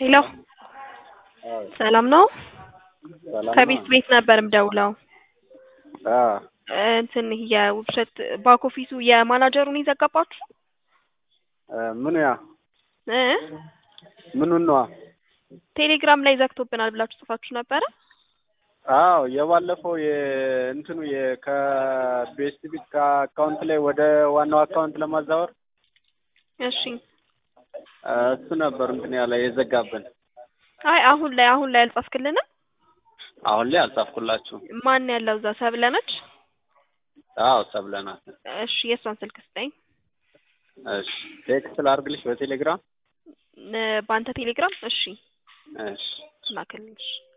ሄሎ ሰላም ነው? ከቤት ቤት ነበር ምደውለው። እንትን የውብሸት ባክ ኦፊሱ የማናጀሩን የዘጋባችሁ ምኑ ያ እ ምኑን ነዋ? ቴሌግራም ላይ ዘግቶብናል ብላችሁ ጽፋችሁ ነበረ። አዎ የባለፈው የእንትኑ ከቤስት ቢት ከአካውንት ላይ ወደ ዋናው አካውንት ለማዛወር እሺ እሱ ነበር እንትን ያለ የዘጋብን። አይ አሁን ላይ አሁን ላይ አልጻፍክልንም? አሁን ላይ አልጻፍኩላችሁም። ማን ያለው እዛ ሰብለ ነች? አዎ ሰብለናት። እሺ የእሷን ስልክ ስጠኝ። እሺ ቴክስት ላድርግልሽ በቴሌግራም እ በአንተ ቴሌግራም? እሺ እሺ ላክልኝ። እሺ